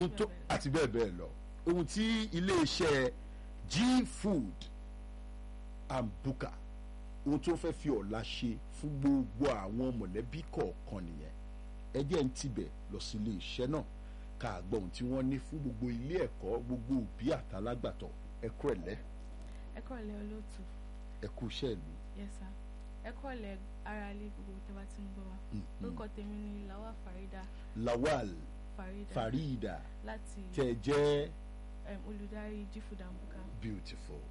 ohun tó àti bẹ́ẹ̀ bẹ́ẹ̀ lọ ohun tí iléeṣẹ́ g food and buka ohun tó fẹ́ fi ọ̀la ṣe fún gbogbo àwọn mọ̀lẹ́bí kọ̀ọ̀kan nìyẹn ẹ jẹ́ ń tibẹ̀ lọ sí ilé iṣẹ́ náà ká gbọ́ ohun tí wọ́n ní fún gbogbo ilé ẹ̀kọ́ gbogbo òbí àtàlágbàtọ́ ẹ kú ẹ̀lẹ́ ẹ kọ́lẹ̀ olóòtú ẹ kú iṣẹ́ ìlú yes sir ẹ kọ́lẹ̀ ara ilé gbogbo tẹ́ bá ti ń gbọ́ wa orúkọ tèmi ni Lawal Farida Lawal Farida Farida láti tẹ jẹ́ um, olùdarí G-Food and Buka beautiful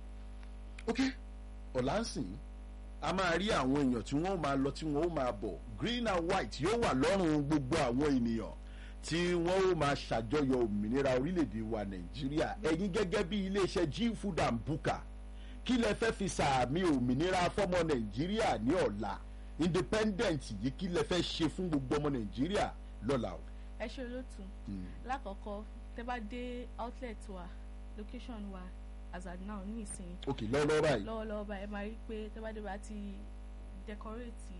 ok ọ̀làǹsìn a máa rí àwọn èèyàn tí wọ́n máa lọ tí wọ́n ó máa bọ̀ green and white yóò wà lọ́rùn gbogbo àwọn ènìyàn tí wọ́n ó máa ṣàjọyọ̀ òmìnira orílẹ̀-èdè wa nàìjíríà ẹ̀yin gẹ́gẹ́ bí iléeṣẹ́ g food and buka kí lẹ fẹ́ fi sàmì òmìnira fọ́mọ nàìjíríà ní ọ̀la independent yìí kí lẹ fẹ́ ṣe fún gbogbo ọmọ nàìjíríà lọ́la o. ẹ ṣe olóòtú lákọ̀ọ́kọ́ tẹ́ bá dé outlet wa location wa as at now ní ìsìn ok lọ́wọ́lọ́wọ́ báyìí lọ́wọ́lọ́wọ́ báyìí ẹ máa rí pé tẹ́ bá dé bá ti decorate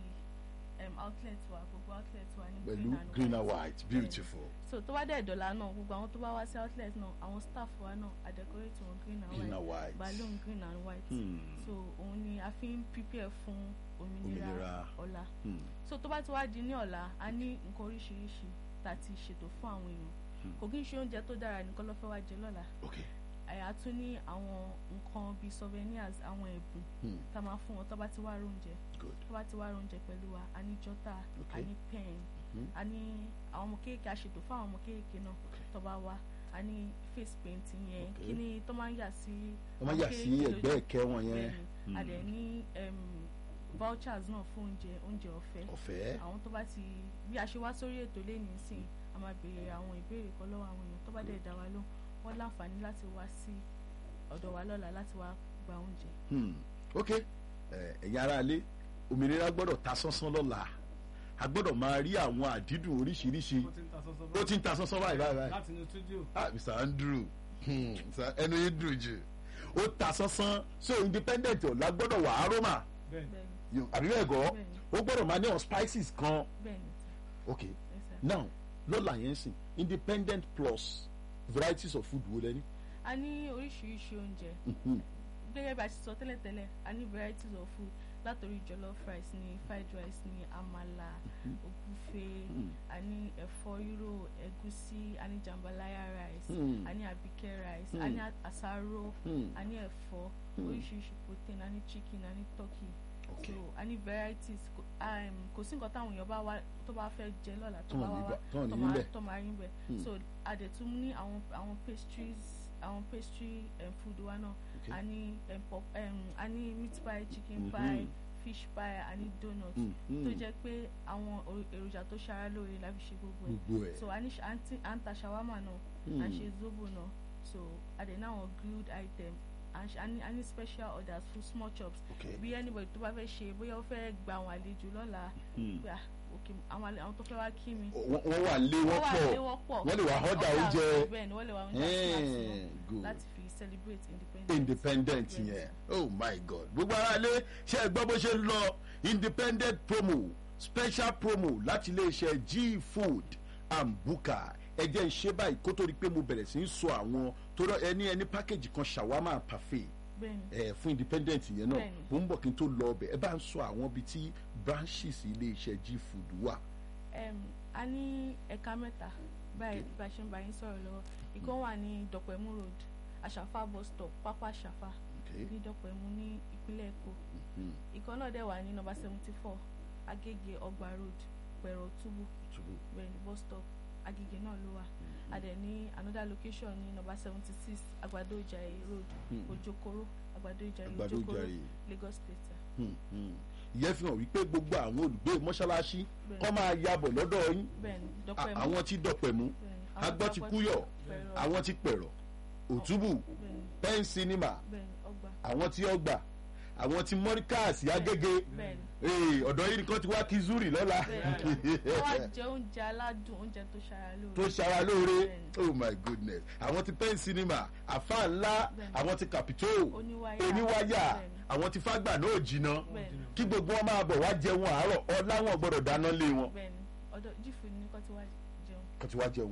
um, outlet wa gbogbo outlet wa ní pẹ̀lú green and white beautiful. so tó bá dẹ̀ dọ̀là náà gbogbo àwọn tó bá wá sí outlet náà àwọn staff wa náà a decorate wọn green and green white and white. balloon green and white Hmm. so òun ni a fi ń prepare fún Òmìnira. òmìnira ọ̀la Hmm. so tó bá ti wá di ní ọ̀la a ní nǹkan oríṣiríṣi tá a ti ṣètò fún àwọn èèyàn kò kí n ṣe oúnjẹ tó dára nìkan ló fẹ́ wá jẹ lọ́la ok àyà tún ní àwọn nǹkan bíi souvenirs àwọn ẹ̀bùn Hmm. tá a máa fún wọn tó bá ti wá róúnjẹ good tó bá ti wá róúnjẹ pẹ̀lú wa a ní jọ́tà Okay. a ní pen Mhm. a ní àwọn ọmọ kéèké a ṣètò fún àwọn ọmọ kéèké náà Okay. tó bá wá a ní face paint yẹn Okay. kí ni tó máa ń yà sí wọ́n máa àwọn yà sí kéékèèké ẹgbẹ́ lójú. ẹ̀kẹ́ wọn yẹn Bẹ́ẹ̀ni, a dẹ̀ ní em, vouchers náà fún oúnjẹ oúnjẹ ọ̀fẹ́ ọ̀fẹ́ àwọn tó bá ti bí a ṣe wá sórí ètò lẹ́nu sìn a máa béèrè àwọn ìbéèrè kan lọ́wọ́ àwọn èèyàn tó bá dẹ̀ dá wa lóhùn wọ́n láǹfààní láti wá sí ọ̀dọ̀ wa lọ́la láti wá gba oúnjẹ. Hmm. ok ẹ, ẹ̀yin aráalé òmìnira gbọ́dọ̀ ta sánsán lọ́la a gbọ́dọ̀ máa rí àwọn àdídùn oríṣiríṣi ó ti ń ta sọ́sọ́ ó ti ń ta sánsán báyìí báyìí báyìí láti inú studio ah mr andrew hmm, Mr. ẹnu yìí dùn jù ó ta sánsán so independent ọ̀la gbọ́dọ̀ wà aroma bẹ́ẹ̀ bẹ́ẹ̀ni You- àbí bẹ́ẹ̀ gọ́ Bẹ́ẹ̀ni. ó gbọ́dọ̀ máa ní àwọn spices kan bẹ́ẹ̀ni ok yes sir. now lọ́la yẹn sìn independent plus varieties of food wo lẹ́ni. a ní oríṣiríṣi oúnjẹ Mhm. gẹ́gẹ́ bí a ṣe sọ tẹ́lẹ̀tẹ́lẹ̀ a ní varieties of food látòrí jollof rice ní fried rice ní àmàlà ògúfe Mm. a ní ẹ̀fọ́ rírò ẹ̀gúsí a ní jambalaya rice Mm. a ní abike rice a Mm. ní àsáró Mm. a ní ẹ̀fọ́ Mm. oríṣiríṣi protein a ní chicken a ní turkey Okay. so a ní varieties kò um, kò sí nǹkan táwọn èèyàn bá wá tó bá fẹ́ jẹ lọ́la tó Tán bá ní wá bá- tán ní tó máa- níbẹ̀. tó máa rí bẹ̀ Mm. so a dẹ̀ tún ní àwọn àwọn pastries àwọn pastry um, food wa náà Okay. a ní um, pop, um, a ní meat pie chicken Mhm. pie fish pie a ní donut Mm, mm. tó jẹ́ pé àwọn o- èròjà tó ṣara lóore la fi ṣe gbogbo ẹ̀ gbogbo ẹ̀ so a ní ṣe- à ń tí- à ń ta shawarma náà à ń ṣe zobo náà so a dẹ̀ ní àwọn grilled item à ń ṣe- a ní a ní special orders fún small chops Okay. bí anybody tó bá fẹ́ ṣe bóyá ó fẹ́ gba àwọn àlejò lọ́la Mm. pé ah ok àwọn àle- àwọn tó fẹ́ wá kí mi wọ́n wọ́n wà lé wọ́n wà pọ̀ lé wọ́n pọ̀ wọ́n lè wá order Order oúnjẹ bẹ́ẹ̀ ni wọ́n lè wá oúnjẹ snacks Eh, wọn good. láti fi celebrate independence independent Yes. yẹn oh my god gbogbo ara lé ṣe é gbọ́ bó ṣe ń lọ independent promo special promo láti iléeṣẹ́ g food and buka ẹ jẹ́ ń ṣe báyìí kó tó di pé mo bẹ̀rẹ̀ sí í sọ àwọn tó rọ ẹni ẹni package kan shawarma parfait bẹ́ẹ̀ ni ẹ fún independent yẹn náà Bẹ́ẹ̀ni. mo ń bọ̀ kí n tó lọ ọbẹ̀ ẹ bá ń sọ àwọn ibi tí branches iléeṣẹ́ g food wà. um, a ní ẹ̀ka mẹ́ta báyìí bá a ṣe ń bá yín sọ̀rọ̀ lọ́wọ́ ìkan wà ní dọ̀pẹ̀mú road àṣàfà bus stop pápá àṣàfà Okay. ní dọ̀pẹ̀mú ní ìpínlẹ̀ èkó Hmm. ìkan náà dẹ̀ wà ní nọ́mbà seventy four agége ọgbà road pẹ̀rọ túbú Túbú. bẹ́ẹ̀ ni bus stop agége náà ló wà a dẹ̀ ní another location ní nọ́mbà seventy six àgbàdo ìjàyè road Hmm. ojokoro àgbàdo ìjàyè Àgbàdo ojokoro Ìjàyè. lagos state sir. Hmm, hmm. ìyẹn fi hàn wípé gbogbo àwọn olùgbé mọ́ṣáláṣí Bẹ́ẹ̀ni. kọ́ máa yabọ̀ lọ́dọ̀ yín bẹ́ẹ̀ ni A- dọ̀pẹ̀mú àwọn tí dọ̀pẹ̀ mú Bẹ́ẹ̀ni. Àwọn agbọ́ ti Dọ̀pẹ̀mú, kúyọ̀ Pẹ̀rọ. àwọn ti pẹ̀rọ̀ òtúbù bẹ́ẹ̀ ni pen cinema bẹ́ẹ̀ ni ọgbà àwọn tí ọgbà àwọn tí mọ́ríkàsì agége bẹ́ẹ̀ ni Ee, ọ̀dọ̀ yìí nìkan ti wá kí zuri lọ́la wọ́n wá jẹ oúnjẹ aládùn oúnjẹ tó ṣara lóore. tó ṣara lóore Bẹ́ẹ̀ni. oh my goodness àwọn ti pen cinema àfa ńlá Bẹ́ẹ̀ni. àwọn ti capitol oníwáyà oníwáyà Bẹ́ẹ̀ni. àwọn ti fágbà náà jìnnà Bẹ́ẹ̀ni. kí gbogbo wọn máa bọ̀ wá jẹun àárọ̀ ọ̀la wọn gbọ́dọ̀ dáná lé wọn bẹ́ẹ̀ni ọ̀dọ̀ jífù ní kọ́ tí wá jẹun kó ti wá jẹun Bẹ́ẹ̀ni.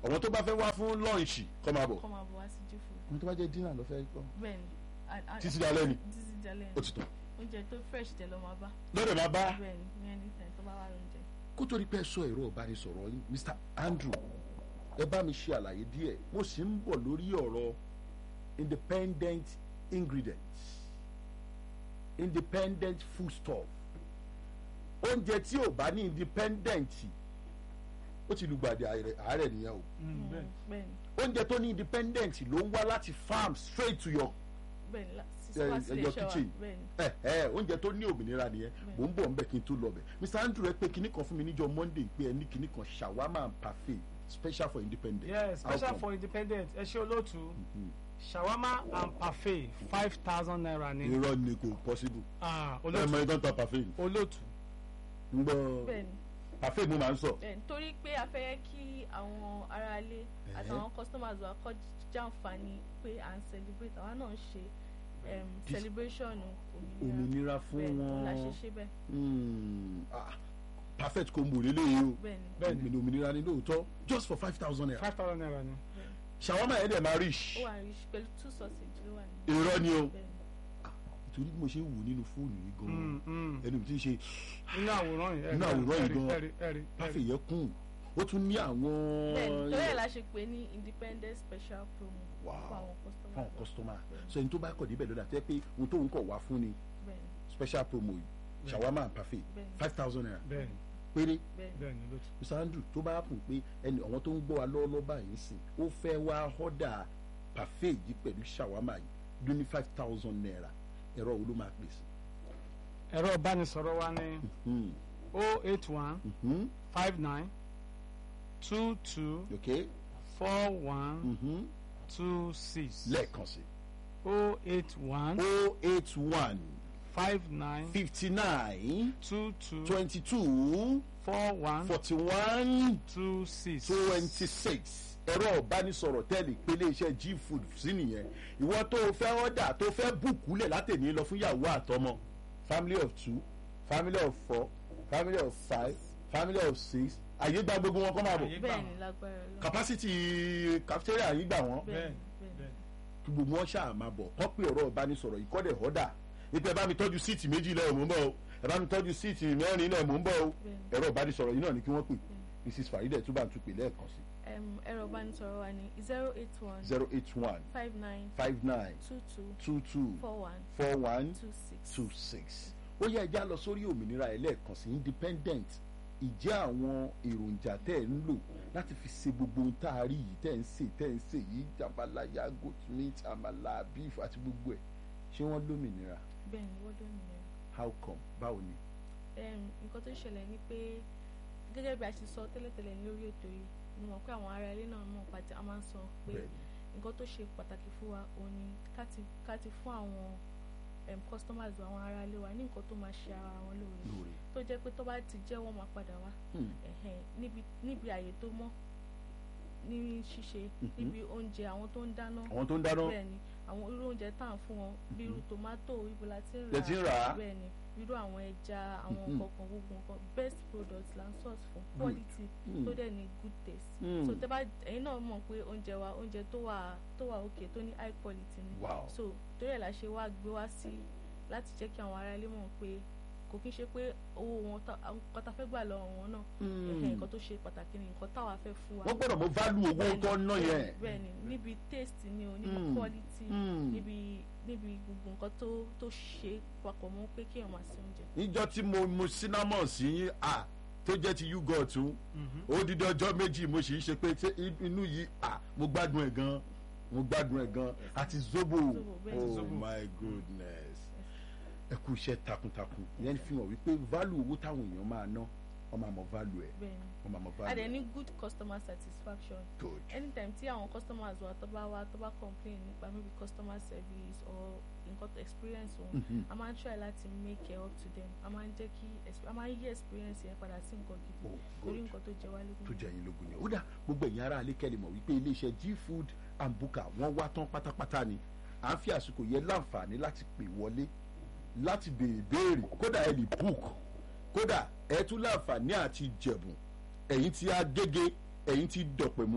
àwọn tó bá fẹ́ wá fún lọ́ọ̀nṣì kọ́ máa bọ̀ kọ́ máa bọ̀ wá sí jí food àwọn tó bá jẹ́ dínà ló fẹ́ kọ́ bẹ́ẹ̀ ni a- a- títí dalẹ́ ni títí dalẹ́ ó ni ti tàn oúnjẹ tó fresh tẹ̀ lọ́ máa bá lọ́dẹ̀ máa bá bẹ́ẹ̀ ni ní anytime tó bá wà lóúnjẹ. kó tó rí pé ẹ sọ ẹ̀rọ ìbánisọ̀rọ̀ yín Mr Andrew ẹ bá mi ṣe àlàyé díẹ̀ mo sì ń bọ̀ lórí ọ̀rọ̀ independent ingredients independent foodstuff oúnjẹ tí ò bá ní independent ó ti lùgbàdì àárẹ̀ àárẹ̀ nìyẹn o Mm, bẹ́ẹ̀ bẹ́ẹ̀ ni oúnjẹ tó ní independent ló ń wá láti farm straight to your bẹ́ẹ̀ ni lá- sí- Eh, wá sí your ilé iṣẹ́ wa kitchen. bẹ́ẹ̀ ni ẹ ẹ oúnjẹ tó ní òmìnira nìyẹn mò ń bọ̀ ńbẹ̀ kí n tó lọ bẹ̀ Mr Andrew ẹ pé kinní kan fún mi níjọ́ Monday pé ẹ ní kinní kan shawarma and parfait special for independent yes How special come? for independent ẹ ṣe olóòtú Mhm. shawarma and parfait five thousand naira ni irọ́ ni kò possible ah ẹ mọ olóòtú idán ta parfait olóòtú ń gbọ́ bẹ́ẹ̀ ni parfait mo máa ń sọ bẹ́ẹ̀ ni torí pé a fẹ́ kí àwọn aráalé àtàwọn customers wa kọ́ jàǹfààní pé à ń celebrate àwa náà ń ṣe em, This- celebration òmìnira òmìnira fún bẹ́ẹ̀ ni òun la ṣe wọn ṣe bẹ́ẹ̀ Hmm, ah, perfect combo lélẹ́yìí o bẹ́ẹ̀ ni Bẹ́ẹ̀ ni. òmìnira òmìnira ni lóòótọ́ just for five thousand naira five thousand naira ni bẹ́ẹ̀ ni. shawarma yẹn dẹ̀ máa rich ó wà ní pẹ̀lú two sausage ló wà ní irọ́ ni o bẹ́ẹ̀ ni ìtorí bí mo ṣe ń wò nínú fóònù yìí gan-an Mm, mm. ẹnu mi ti ń ṣe nínú àwòrán yìí Nínú àwòrán yìí gan. ẹrí ẹrí parfait yẹn kún ó tún ní àwọn bẹ́ẹ̀ ni torí ẹ̀ la ṣe pè ní independent special promo Wow. fún àwọn customers fáwọn wa. customer Bẹ́ẹ̀ ni, so ẹni tó bá kọ̀ débẹ̀ lọ́dà tẹ́ pé ohun tóun kọ̀ wá fún ni bẹ́ẹ̀ ni special promo yìí shawarma and parfait bẹ́ẹ̀ ni five thousand naira bẹ́ẹ̀ ni péré bẹ́ẹ̀ ni bẹ́ẹ̀ ni olóòtú mr andrew tó bá kùn pé ẹni àwọn tó ń gbọ́ wa lọ́wọ́lọ́wọ́ báyìí sìn ó fẹ́ wá họ́dà parfait yìí pẹ̀lú shawarma yìí ló ní five thousand naira ẹ̀rọ wo ló máa pè sí. ẹ̀rọ ìbánisọ̀rọ̀ wa ní Hmm, oh eight one mhm, five nine two two ok four one mhm, two six lẹ́ẹ̀kan sí oh eight one o eight one five nine fifty nine two two twenty two four one forty one two six twenty six ẹ̀rọ ìbánisọ̀rọ̀ tẹ́lẹ̀ ìpele iṣẹ́ g food sí nìyẹn ìwọ tó o fẹ́ ọ̀dà tó o fẹ́ bùkú lẹ̀ látẹ̀ní lọ fún ìyàwó àtọmọ family of two family of four family of five family of six àyè gba gbogbo wọn kọ́ máa bọ̀ Àyè gbà bẹ́ẹ̀ wọ́n. ni lágbára lọ capacity cafeteria yìí gbà wọ́n bẹ́ẹ̀ bẹ́ẹ̀ ni bẹ́ẹ̀ ni bẹ́ẹ̀ kí gbogbo wọn ṣáà máa bọ̀ kọ́ pé ọ̀rọ̀ ìbánisọ̀rọ̀ yìí kọ́dẹ̀ ọ̀dà ipò ẹ bá mi tọ́jú síìtì méjì lẹ́ẹ̀ mò ń bọ̀ o ẹ bá mi tọ́jú síìtì mẹ́rin lẹ́ẹ̀ mò ń bọ̀ o Bẹ́ẹ̀ni. ẹ̀rọ ìbánisọ̀rọ̀ yìí náà ni kí wọ́n pè mrs farida túbà ń tún pè lẹ́ẹ̀kan sí Em, ẹ̀rọ ìbánisọ̀rọ̀ wa ní zero eight one zero eight one five nine five nine two two two two four one four one two six. two six ó yẹ ẹja lọ sórí òmìnira ẹ lẹ́ẹ̀kan sí independent ìjẹ́ àwọn èròjà tẹ́ ẹ̀ ń lò láti fi ṣe gbogbo ohun tá a rí yìí tẹ́ ẹ̀ ń sè tẹ́ ẹ̀ ń sè yìí jambalaya goat meat amala beef àti gbogbo ẹ̀ ṣé wọ́n lómìnira bẹ́ẹ̀ ni wọ́n lómìnira. how come báwo ni. Em, nǹkan tó ṣẹlẹ̀ ni pé gẹ́gẹ́ bí a ṣe sọ tẹ́lẹ̀tẹ́lẹ̀ lórí ètò yìí mo mọ̀ pé àwọn ará ilé náà mọ̀ pàtẹ a máa ń sọ pé Bẹ́ẹ̀ni. nǹkan tó ṣe pàtàkì fún wa òun ni ká ti ká ti fún àwọn em, customers wa àwọn ará ilé wa ní nǹkan tó máa ṣe ara wọn lóore lóore. tó jẹ́ pé tó bá ti jẹ́ wọ́n máa padà wá Hmm. ẹ̀hẹ́n, níbi níbi àyè tó mọ́ ní ṣíṣe Mhm. níbi oúnjẹ àwọn tó ń dáná àwọn tó ń dáná bẹ́ẹ̀ ni àwọn irú oúnjẹ tá à ń fún wọn bí irú tòmátò ibo la ti ń lẹ ti ń rà á bẹ́ẹ̀ ni irú àwọn ẹja àwọn Mhm. kọ̀ọ̀kan gbogbo nǹkan best product la ń source fún quality Mm. tó dẹ̀ ní good taste Mm. so tẹ́ bá ẹ̀yin náà mọ̀ pé oúnjẹ wa oúnjẹ tó wà tó wà okay tó ní high quality ni Wow. so torí ẹ̀ la ṣe wá gbé wá sí láti jẹ́ kí àwọn ará ilé mọ̀ pé kò kí n ṣe pé owó wọn tá- àwọn nǹkan tá fẹ́ gbà lọ́wọ́ wọn náà Mm. ẹ̀hẹ́n, nǹkan tó ṣe pàtàkì ni nǹkan táwa fẹ́ fún wa wọ́n gbọ́dọ̀ mọ value owó Bẹ́ẹ̀ni, tó ń ná bẹ́ẹ̀ni, yẹn. bẹ́ẹ̀ni níbi taste ni o níbi Mm. quality Mm. níbi níbi gbogbo nǹkan tó tó ṣe papọ̀ mọ́ pé kéèyàn máa ṣe oúnjẹ. níjọ́ tí mo mu cinnamon sí yín à tó jẹ́ ti yúgọ̀ tún ó dídí ọjọ́ méjì mo sì ń ṣe pé ṣé inú yìí à mo gbádùn ẹ̀ gan mo gbádùn ẹ̀ gan àti zobo Zobo, bẹ́ẹ̀ oh ni. Zobo. my goodness ẹ kú iṣẹ́ takuntakun ìyẹn fi hàn wípé value owó táwọn èèyàn máa ná wọ́n máa mọ value ẹ̀ bẹ́ẹ̀ni wọ́n máa mọ a value dẹ̀ ẹ̀ ní good customer satisfaction good anytime tí àwọn customers wa tó bá wá tó bá complain nípa maybe customer service or nǹkan tó experience wọn Mhm. a máa ń try láti make it up to them a máa ń jẹ́ kí exp- a máa ń yí experience yẹn padà sí nǹkan gidi Oh, torí good. nǹkan tó jẹ wá lógún tó jẹ́ yín lógún yẹn ó dà gbogbo ẹ̀yin ará alẹ́ kẹ́lẹ́ mọ̀ wípé iléeṣẹ́ g food and buka wọ́n wá tán pátápátá ni à ń fi àsìkò yẹn láǹfààní láti pè wọlé láti béèrè béèrè kódà ẹ lè book kódà ẹ tún láǹfààní àti jẹ̀bùn ẹ̀yin tí a gégé ẹ̀yin tí dọ̀pẹ̀ mú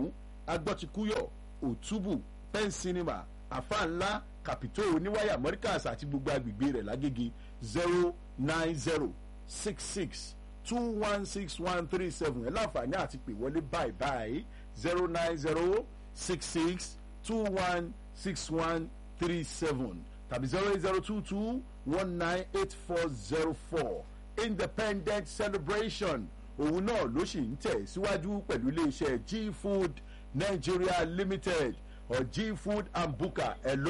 agbọ́tikúyọ̀ òtúbù pen cinema àfa ńlá capito oníwáyà mọ́ríkàs àti gbogbo agbègbè rẹ̀ lágége zero nine zero six six two one six one three seven ẹ̀ láǹfààní àti pè wọlé báyìí báyìí zero nine zero six six two one six one three seven tàbí zero eight zero two two one nine eight four zero four independent celebration òun náà ló sì ń tẹ̀ síwájú pẹ̀lú iléeṣẹ́ g food nigeria limited or g food and buka hello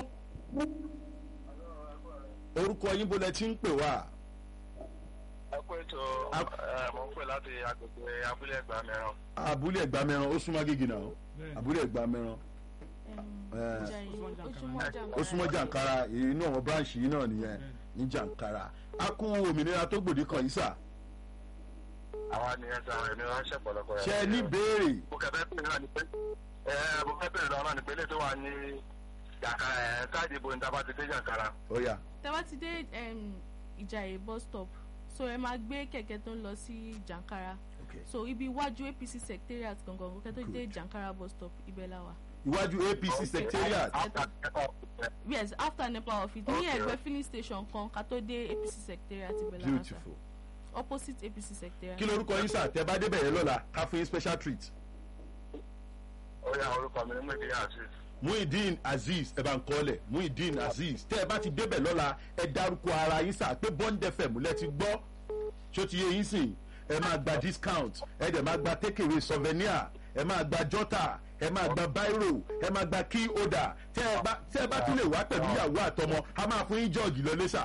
orúkọ yín bó lẹ ti ń pè wá ẹ kú ètò Ab- ẹ mọ̀ ń pè láti agbègbè abúlé ẹgbà mìíràn. abúlé ẹgbàmẹran ó súnmọ́ gègé náà Bẹ́ẹ̀ni. abúlé ẹgbàmẹran Em, Ìjàyè, ó súnmọ́ jàǹkàrà. ó súnmọ́ jàǹkàrà inú àwọn branch yìí náà nìyẹn ní jàǹkàrà a kú òmìnira tó gbòde kan yìí sà àwa nìyẹn sá ẹni ránṣẹ́ pọ̀lọpọ̀ ṣe ẹ ní béèrè mo kẹ́ fẹ́ bèrè náà ni pé ẹ mo fẹ́ bèrè náà ni pé ilé tó wà ní jàǹkàrà ẹ káàdì ìbò níta bá ti dé jàǹkàrà. ó yá tẹ́ bá ti dé em, ìjàyè bus stop so ẹ máa gbé kẹ̀kẹ́ tó ń lọ sí jàǹkàrà ok so ibi iwájú apc secretariat gangan kẹ́ tó dé jàǹkàrà bus stop ibẹ̀ la wà. iwájú apc secretariat After nepa office, yes after nepa office ní Okay. ẹgbẹ́ filling station kan ká tó dé apc secretariat ibẹ̀ la wà sà beautiful opposite apc secretariat. kí lorúkọ yín sà tẹ bá débẹ̀ yẹn lọ́la ká fún yín special treat ó yà orúkọ mi ní mèdè àti muhideen azeez ẹ bá ń kọ́lẹ̀ muhideen azeez tẹ́ ẹ bá ti débẹ̀ lọ́la ẹ dárúkọ ara yín sà pé bond fm lẹ ti gbọ́ ṣó ti yé yín sìn ẹ máa gba discount ẹ dẹ̀ máa gba takeaway souvenir ẹ máa gba jọ́tà ẹ máa gba biro ẹ máa gba key holder tẹ́ ẹ bá tẹ́ ẹ bá tún lè wá pẹ̀lú ìyàwó àtọmọ a máa fún yín jọ́ọ̀gì lọ lẹ́sà.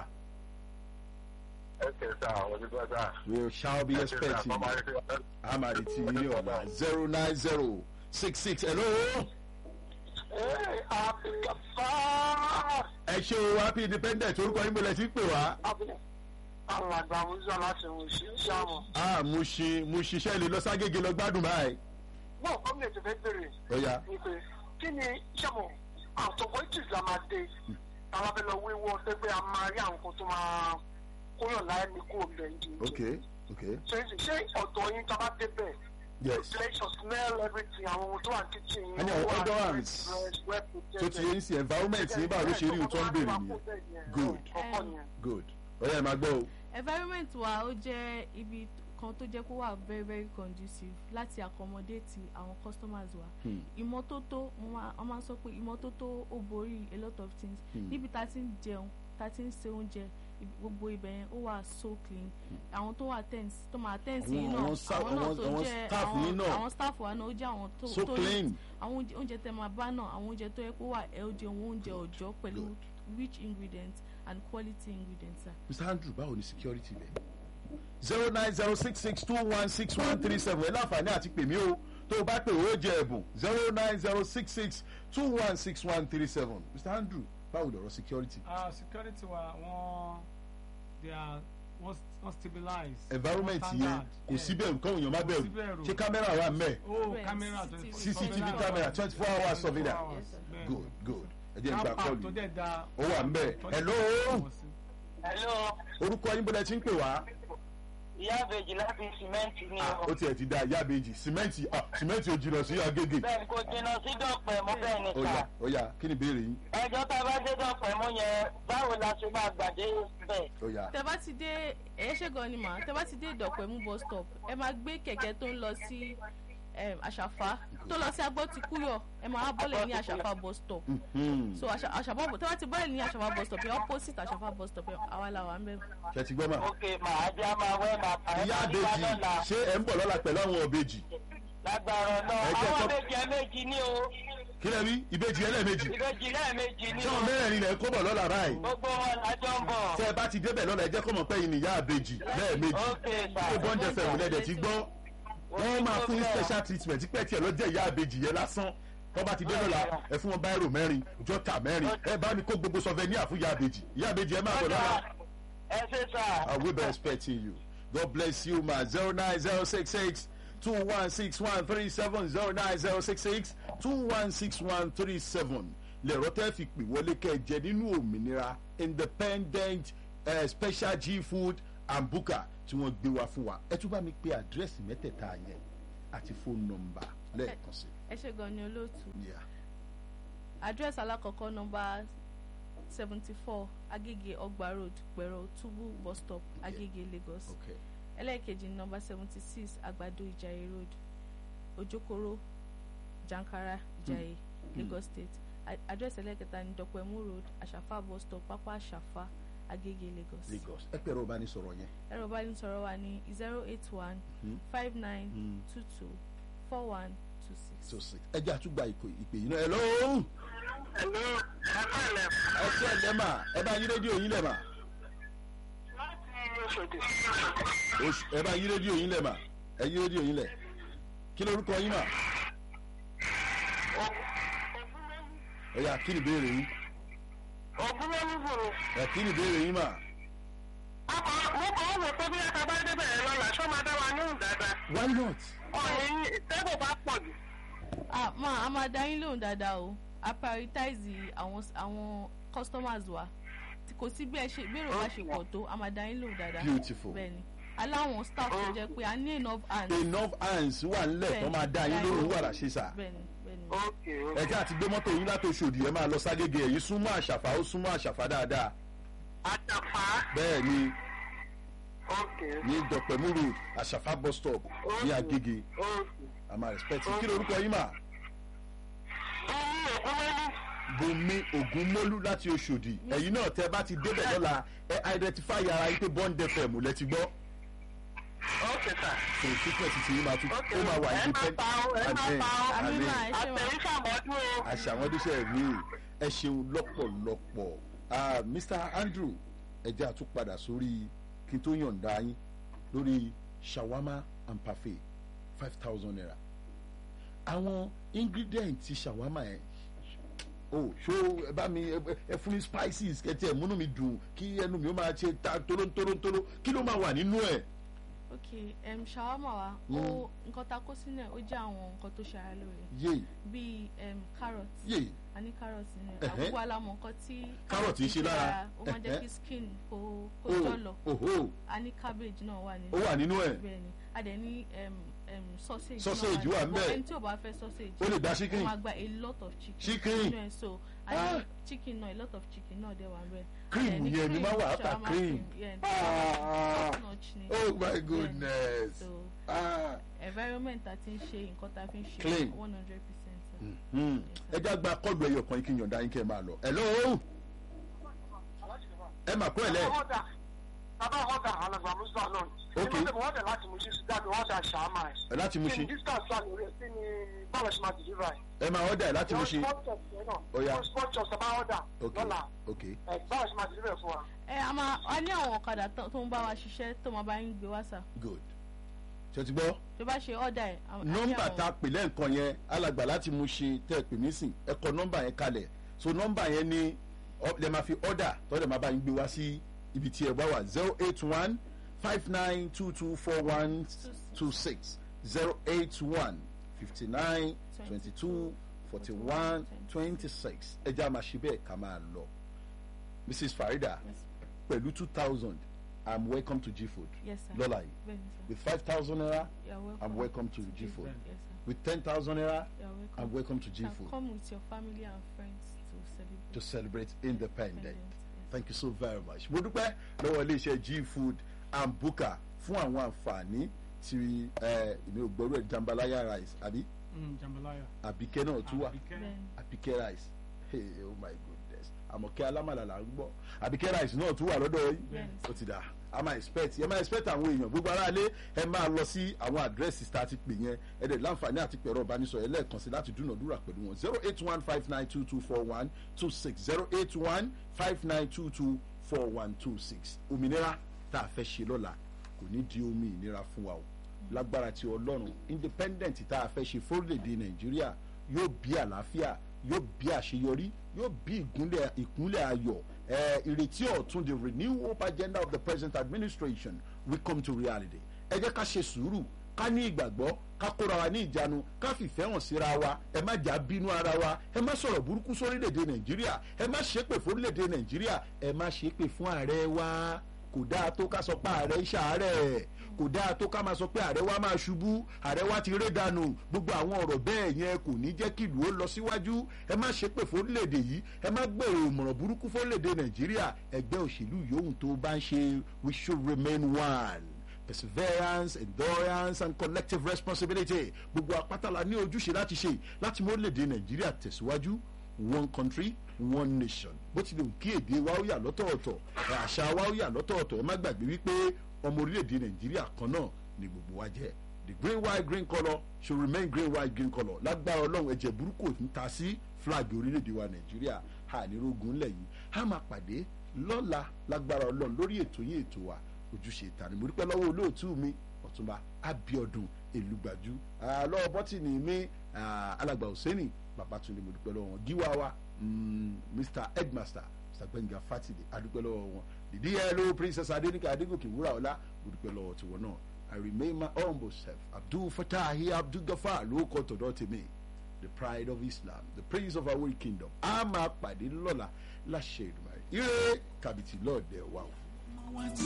ẹsẹ̀ sá àwọn ojú gbọ́dọ̀. we shall be expecting you. amadi ti ní ọ̀la zero nine zero six six hello. ẹ ṣe o happy independent orúkọ yín bọ̀lẹ̀ tí ń pè wá. àwọn àgbà wúzọ láti wò sí ṣáàmù. a mo ṣe mo ṣiṣẹ́ lè lọ ságége lọ gbádùn báyìí. náà gómìnà tó fẹ́ bèrè ó yá ni pé kí ni ṣàmù àtọ̀kọ́ ìtìsí la máa dé àwọn abẹ́ lọ wíwọ́ pé pé a máa rí àwọn kan tó máa kóyàn láyé ní kó bẹ̀ ń di. ok ok ṣe ṣe ọ̀dọ̀ yín tá a bá dé bẹ̀ yes ventilation smell everything àwọn ohun tó wà ní kitchen yín. A ní àwọn ó wà odorants. fresh, well tó ti yẹn sí environment yín báwo ló ṣe rí ohun tó ń béèrè nìyẹn Good. Ọkọ nìyẹn. good ó yá ẹ máa gbọ́ o. environment wa ó jẹ́ ibi kan tó jẹ́ kó wà very very conducive láti accommodate àwọn customers wa Hmm. ìmọ́tótó wọ́n máa wọ́n máa ń sọ pé ìmọ́tótó ó borí a lot of things Hmm. níbi tá a ti ń jẹun tá a ti ń se oúnjẹ ibi- gbogbo ibẹ̀ yẹn ó wà so clean àwọn tó wà tense tó máa tense yìí Àwọn- náà àwọn sta- àwọn náà àwọn- tó àwọn jẹ́ staff yín àwọn náà. àwọn staff wa náà ó jẹ́ àwọn tó so tó clean àwọn oúnjẹ oúnjẹ tẹ máa bá náà àwọn oúnjẹ tó yẹ kó wà healthy àwọn oúnjẹ ọjọ́ pẹ̀lú Good. rich ingredients and quality ingredients. sir. mr andrew báwo ni security bẹ̀. zero nine zero six six two one six one three seven ẹ láǹfààní àti pèmí o tó o bá pè ó jẹ ẹ̀bùn zero nine zero six six two one six one three seven mr andrew báwo lọ̀rọ̀ security. Ah, security wa wọ́n they are wọ́n wọ́n stabilize. environment wọ́n yẹn standard, kò yeah. sí bẹ̀rù kọ́hún èèyàn má Kò sí bẹ̀rù bẹ̀rù. ṣé kámẹ́rà wà mẹ́ Oh, Bẹ́ẹ̀, camera CCTV. 24 CCTV camera 24 hours surveillance. Yes, sir. Bẹ́ẹ̀. good good ẹ jẹ́ n gba Car park kọ́ọ̀lù tó dẹ̀ da. Ó wà ń bẹ̀. tó Hello? dẹ̀ da- Hello, orúkọ yín bọ́lá ẹ ti ń pè wá. ìyá àbèjì láti sìmẹ́ǹtì ni Ah, o. ó tiẹ̀ ti da ìyá àbèjì sìmẹ́ǹtì ah, sìmẹ́ǹtì ò jìnnà sí agége. bẹ́ẹ̀ ni kò jìnnà sí dọ̀pẹ̀ mú bẹ́ẹ̀ ni ó yá sà. ó yá kí ni ìbéèrè yín ẹjọ́ tá a bá dé dọ̀pẹ̀ mú yẹn báwo la ṣe máa gbàdé bẹ́ẹ̀. ó yá. tẹ bá ti dé ẹ ṣe gan ni mà tẹ bá ti dé ìdọ̀pẹ̀mú bus stop ẹ máa gbé kẹ̀kẹ́ tó ń lọ sí em, àṣàfà tó lọ sí agbọ́tikúyọ̀ ẹ máa wá bọ́lẹ̀ ní àṣàfà bus stop Hmm. so Àṣà- àṣàfà bu- tẹ bá ti bọ́lẹ̀ ní àṣàfà bus stop yẹn opposite àṣàfà bus stop yẹn àwa la wà ń bẹ̀. ṣe ti gbọ́ mà. ok màá jẹ́ máa wẹ́ màá pa ẹ́ ìyá bá nípa àbèjì lọ́la ṣé ẹ ń bọ̀ lọ́la pẹ̀lú àwọn òbejì. lágbára náà Ẹ jẹ́ àwọn kọ́- méjì ẹ méjì ní o kí lẹ́ rí ìbejì ẹlẹ́ẹ̀mejì. ìbejì lẹ́ẹ̀mejì ní tí o wọn mẹ́rẹ̀ẹ̀rin lẹ̀ kó bọ̀ lọ́la báyìí. gbogbo wọn lájọ ń bọ̀. tẹ́ ẹ bá ti débẹ̀ lọ́la ẹ jẹ́ kó mọ̀ pé yìí ni ìyá àbèjì lẹ́ẹ̀mejì. ok sà. ó bọ́ǹdẹ̀ fẹ̀ wọlé ẹ̀dẹ̀ ti gbọ́. wọ́n máa fún yín special treatment pẹ́ tiẹ̀ lọ́jọ́ ìyá àbèjì yẹn lásán. tó bá ti dé lọ́la ẹ fún wọn báírò mẹ́rin jọ́tà mẹ́rin ẹ bá mi kó gbogbo souvenir fún ìyá àbèjì. ìyá àbèjì ẹ máa bọ̀ lọ́la. ẹ ṣe sà. I will be expecting you. God bless you, ma. 09066 216 09066 216 lẹ̀rọ tẹ́ fi pè wọlé kẹjẹ nínú òmìnira independent uh, special g food and buka tí wọ́n gbé wá fún wa ẹ tún bá mi pe àdírẹ́sì mẹ́tẹ̀ẹ̀ta yẹn àti fóònù nọmbà lẹ́ẹ̀kan sí. ẹ ṣe gan ni olóòtú Yeah. address alákọ̀ọ́kọ́ nọmba seventy four agege ọgbà road pẹ̀rọ túbú bus stop agege lagos Okay. ẹlẹ́ẹ̀kejì nọmba seventy six àgbàdo ìjàyè road ojokoro jankara ìjàyè lagos state A- address ẹlẹ́ẹ̀kẹta ní dọ̀pẹ̀mú road àṣàfà bus stop pápá àṣàfà agege lagos Lagos ẹ pẹ̀rọ bá ní sọ̀rọ̀ yẹn. ẹ̀rọ ìbánisọ̀rọ̀ wa ní zero eight one Mhm. five nine Mm. two two four one two six. so six ẹ jẹ́ àtúgbà ìpè ìpè yìí náà ẹ lọ́wọ́ ẹ̀lú ẹ̀ka ilẹ̀ ẹ ṣe ẹ̀ lẹ́mà ẹ bá yí rédíò yín lẹ́mà láti Òṣòdì. Oṣù- ẹ bá yí rédíò yín lẹ́mà ẹ yí rédíò yín lẹ̀ kí lorúkọ yín mà ẹ yà kí ni ìbéèrè yín Ògùn ló ń bò mí. ẹ kí ni ìbéèrè yín mà Ọkọ̀ mo kọ́ wò pé bí ẹ̀ka bá débẹ̀ ẹ̀ lọ́la ṣó máa dá wa níhùn dáadáa. why not Ọ̀rẹ́ yín tẹ́bù bá pọ̀ jù. ah ma a máa dá yín lóhùn dáadáa o a prioritize àwọn àwọn customers wa Tí kò sí bí ẹ ṣe bí èrò bá ṣe pọ̀ tó a máa dá yín lóhùn dáadáa beautiful bẹ́ẹ̀ni aláwọn staff tó jẹ́ pé a ní enough hands enough hands wà nílẹ̀ tó máa dá yín lóhùn wàrà ṣe sà bẹ́ẹ̀ni bẹ́ẹ̀ni Ókè ẹ jẹ́ àti gbé mọ́tò yín láti Òṣòdì ẹ máa lọ ságége ẹ̀yìn súnmọ́ àṣàfà ó súnmọ́ àṣàfà dáadáa àtàfà. bẹ́ẹ̀ ni Ókè. ní dọ̀pẹ̀mú road àṣàfà bus stop ní Agége Ókè. àmà respect kí lorúkọ yín mà Bùnmi Ògúnmọ́lú. Bùnmi Ògúnmọ́lú láti Òṣòdì ẹ̀yin náà tẹ́ bá ti débẹ̀ lọ́la ẹ identify ara yín pé Bond FM lẹ ti gbọ́ Ókè sà. so fitness ti yín máa tún Ókè. ó máa wà Ẹ máa pa ó, ẹ máa pa ó. àmì máa ẹ ṣe wọn Àtẹ̀yísàmọ́dún o. àṣà àwọn oníṣẹ́ mi ẹ ṣeun lọ́pọ̀lọpọ̀ Ah, Mr Andrew ẹ jẹ́ àtúpadà sórí kí n tó yọ̀ǹda yín lórí shawama and parfait five thousand naira àwọn ingredient ti shawama yẹn o ṣó ẹ bá mi ẹ ẹ fún mi spices kẹtẹ múnú mi dùn kí ẹnu mi ó máa ṣe ta toróntoróntóró kí ló máa wà nínú ẹ. ok um, shawarma wa ó nǹkan ta kó sínú ẹ̀ ó jẹ́ àwọn nǹkan tó ṣe ara lóore yé bíi um, carrot yé a ní carrot nínú ẹ̀ Ẹ̀hẹ́. àgbogbo alamọ̀ nǹkan tí Carrot ń ṣe lára. ó máa ń jẹ́ Ẹ̀hẹ́. kí skin kó kó o jọ̀lọ̀ oho a ní cabbage náà wà nínú ó wà nínú ẹ bẹ́ẹ̀ ni a dẹ̀ ní um, um, sausage Sausage wà nínú ńbẹ̀. ẹni tí ò bá fẹ́ sausage ó lè gba ó chicken máa gba a lot of chicken Chicken. nínú ẹ̀ so a ní Ah. chicken náà a lot of chicken náà dẹ̀ wà ńbẹ̀ A Cream dẹ̀ ní yẹn ni máa wà after shawarma cream. yeah, Ah. top notch ni oh my Bẹ́ẹ̀ ni. goodness. so Ah. environment ta ti ń ṣe nǹkan ta fi ń ṣe Clean. one hundred percent Hmm. ẹ já gba kọlu ẹyọ kan kí n yọ̀ǹda yín kẹ́ ẹ máa lọ. hello ẹ mà kú ẹ lẹ. Ọ̀dà bàbá ọ̀dà alàgbà Musa náà. Ok. Ní mo ọ̀dà láti mú sí sí dáàbò ọ̀dà ṣàmà ẹ̀. ẹ láti mú Kí ni ṣe distance wà lórí ẹ̀ sí ni báwo ṣe máa deliver ẹ̀? ẹ máa ọ̀dà ẹ láti mú ṣe. Ó yá. Wọ́n sport shop sábà ọ̀dà ok lọ́la. ok Ẹ̀ báwo ṣe máa deliver ẹ̀ fún wa? ẹ a máa a ní àwọn ọ̀kadà tó tó ń bá wa ṣiṣẹ́ tó máa bá yín gbé wá sà good. ṣe ti gbọ́ tó bá ṣe ọ̀dà ẹ̀ a- a ní nọ́mbà àwọn- tá a pè lẹ́ǹkan yẹn alàgbà láti mú ṣe tẹ́ ẹ pè mí sìn ẹ kọ nọ́mbà yẹn kalẹ̀ so nọ́mbà yẹn ni ọ- lè máa fi ọ̀dà tọ́lẹ̀ máa bá yín gbé wá sí ibi tí ẹ bá wà zero eight one five nine two two four one two six zero eight one fifty nine twenty two forty one twenty six ẹ jẹ́ àmà ṣe bẹ́ẹ̀ ká máa lọ Mrs Farida Yes, pẹ̀lú two thousand I'm welcome to G Food yes sir lọ́la yìí bẹ́ẹ̀ ni sir with five thousand naira You're welcome. I'm welcome to G Food. yes sir With 10,000 naira, You're welcome. I'm welcome to G Can Food come with your family and friends to celebrate to celebrate independence. independence, yes. Thank you so very much. Mo dúpẹ́ lọ́wọ́ iléeṣẹ́ G Food and Buka fún àwọn àǹfààní tí ẹ, èmi ò gbọ́rú ẹ̀ jambalaya rice àbí Mm, jambalaya. àbíkẹ́ náà tún wà Àbíkẹ́. Bẹ́ẹ̀ ni. àbíkẹ́ rice hey, oh my goodness àmọ̀kẹ́ alámàlà là ń gbọ́ àbíkẹ́ rice náà tún wà lọ́dọ̀ yìí Bẹ́ẹ̀ ni. ó ti dà a máa expect ẹ máa expect àwọn èèyàn gbogbo aráalé ẹ máa lọ sí àwọn àdírẹ́sì tá a ti pè yẹn ẹ dẹ̀ láǹfààní àti pẹ̀rọ ìbánisọ̀rọ̀ ẹ lẹ́ẹ̀kan sí láti dúnàdúrà pẹ̀lú wọn zero eight one five nine two two four one two six zero eight one five nine two two four one two six òmìnira tá a fẹ́ ṣe lọ́la kò ní di omi ìnira fún wa o lágbára ti ọlọ́run independent tá a fẹ́ ṣe fórílẹ̀-èdè nàìjíríà yóò bí àlàáfíà yóò bí àṣeyọrí yóò bí ìgúnlẹ̀ ìkúnlẹ̀ ayọ̀ ẹ̀ ìrètí ọ̀tun the renew hope agenda of the present administration will come to reality ẹ jẹ́ ká ṣe sùúrù ká ní ìgbàgbọ́ ká kóra wa ní ìjánu ká fìfẹ́ hàn síra wa ẹ má jà bínú ara wa ẹ má sọ̀rọ̀ burúkú sórílẹ̀-èdè nàìjíríà ẹ má ṣépè fórílẹ̀-èdè nàìjíríà ẹ má ṣépè fún ààrẹ wa kò kò dáa tó ká sọ pé ààrẹ ń ṣàárẹ̀ kò dáa tó ká máa sọ pé ààrẹ wa máa ṣubú ààrẹ wa ti ré dànù gbogbo àwọn ọ̀rọ̀ bẹ́ẹ̀ yẹn kò ní jẹ́ kí ìlú ó lọ síwájú ẹ má ṣe pé fórílẹ̀-èdè yìí ẹ má gbèrò ìmọ̀ràn burúkú fórílẹ̀-èdè nàìjíríà ẹgbẹ́ òṣèlú yòówù tó bá ń ṣe we should remain one perseverance endurance and collective responsibility gbogbo apátálà ní ojúṣe láti ṣe láti mú orílẹ̀-èdè nàìjíríà tẹ̀síwájú one country one nation bó tilẹ̀ ń kí èdè wa ó yà lọ́tọ̀ọ̀tọ̀ ẹ̀ àṣà wa ó yà lọ́tọ̀ọ̀tọ̀ ẹ má gbàgbé wípé ọmọ orílẹ̀-èdè nàìjíríà kan náà ni gbogbo wa jẹ́ the green white green colour should remain green white green colour lágbára ọlọ́run ẹ̀jẹ̀ burúkú ò ń ta sí flag orílẹ̀-èdè wa nàìjíríà ànírógun ńlẹ̀ yìí a máa pàdé lọ́la lágbára ọlọ́run lórí ètò yín ètò wa ojúṣe ìta ni mo dúpẹ́ lọ́wọ́ olóòtú mi ọ̀túnba abiodun èlùgbàjú lọ́wọ́ bọ́tìnì mi alàgbà òsèǹnì babatunde mo dúpẹ́ lọ́wọ́ wọn gíwá wa mr headmaster mr gbẹ̀ngà fatide adúpẹ́ lọ́wọ́ wọn dìdí yẹlò princess adenika adegoke wúràọlá mo dúpẹ́ lọ́wọ́ tiwọn náà i remain my humble self abdul fatahi abdul gafar ló kọ́ tọ̀dọ̀ tèmi the pride of islam the prince of our kingdom a máa pàdé lọ́la láṣẹ ìdùnnú ire kàbìtì lọ́ọ̀dẹ̀ wa o.